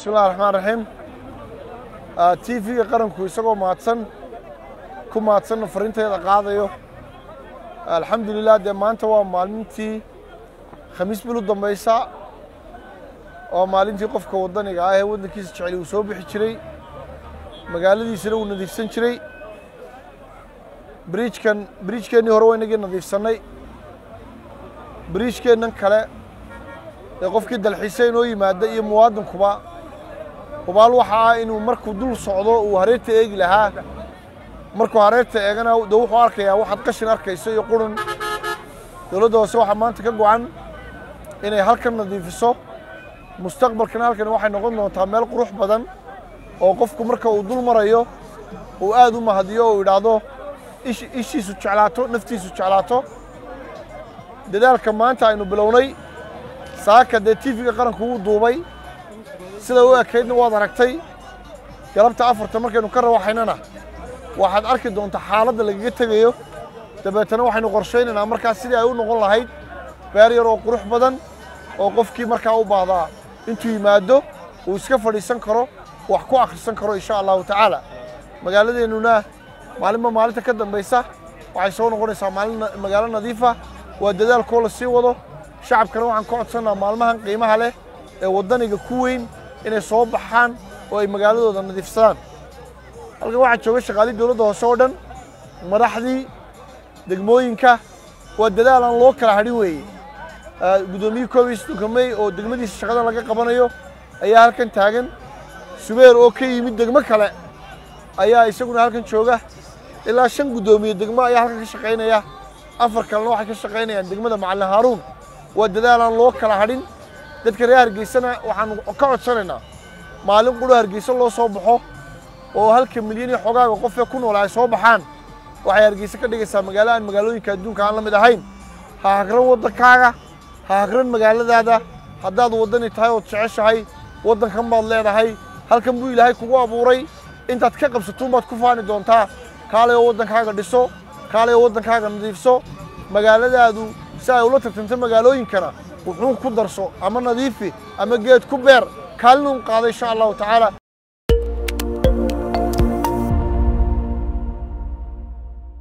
bismillahi raxmaan raxiim t v-ga qaranku isagoo mahadsan ku mahadsanna fariinteeda qaadayo alxamdulilah dee maanta waa maalintii khamiis bil u dambaysa oo maalintii qofka waddaniga ah ee waddankiisa jeceli uu soo bixi jiray magaaladiisana uu nadiifsan jiray briijkan briijkeennii hore waa inagii nadiifsannay briijkeennan kale ee qofkii dalxiisa inoo yimaada iyo muwaadinkuba hubaal waxa ah inuu markuu dul socdo uu hareerta eegi lahaa markuu hareerta eegana de wuxuu arkayaa waxaad qashin arkayso iyo qurun dowladda hoose waxaa maanta ka go-an inay halkan nadiifiso mustaqbalkana halkan waxay noqon doontaa meel qurux badan oo qofku marka uu dul marayo uu aad u mahadiyo oo idhaahdo ishiisu jeclaato naftiisu jeclaato dadaalka maanta aynu bilownay saaka dee tiifiga qaranku wuu duubay sida u ekaydna waad aragtay galabta afarta markaynu ka rawaxaynana waxaad arki doontaa xaaladda lagaga tegayo dabeetana waxaynu qorshaynaynaa markaas sidii ay u noqon lahayd beer yar oo qurux badan oo qofkii markaa u baahdaa intuu yimaado uu iska fadhiisan karo wax ku akhrisan karo insha allahu tacaala magaaladeennuna maalinba maalinta ka dambaysa waxay soo noqonaysaa maalin magaalo nadiifa waa dadaalkoo la sii wado shacabkana waxaan ka codsannaa maalmahan qiimaha leh ee waddaniga ku weyn inay soo baxaan oo ay magaaladooda nadiifsadaan halkan waxaa jooga shaqaalii dowladda hoose oo dhan madaxdii degmooyinka waa dadaal aan loo kala hadhin weeye guddoomiyihii koob iyo soddonka mey oo degmadiisa shaqadan laga qabanayo ayaa halkan taagan subeer oo ka yimid degmo kale ayaa isaguna halkan jooga ilaa shan guddoomiye degmo ayaa halkan ka shaqaynaya afar kalena waxay ka shaqaynayaan degmada macallin haaruun waa dadaal aan loo kala hadhin dadka reer hargeysana waxaanu ka codsanaynaa maalin quro hargeysa loo soo baxo oo halka milyan iyo xogaaga qofee ku nool ay soo baxaan waxay hargeysa ka dhigaysaa magaalo aan magaalooyinka adduunka aan la mid ahayn ha hagran waddankaaga ha hagran magaaladaada haddaad waddani tahay ood jeceshahay waddankan baad leedahay halkan buu ilaahay kugu abuuray intaad ka qabsatuun baad ku faani doontaa kaalay oo waddankaaga dhiso kaalay oo waddankaaga nadiifso magaaladaadu si ay ula tartanta magaalooyinkana wuxuu ku darso ama nadiifi ama geed ku beer kaalin un qaada insha allahu tacaala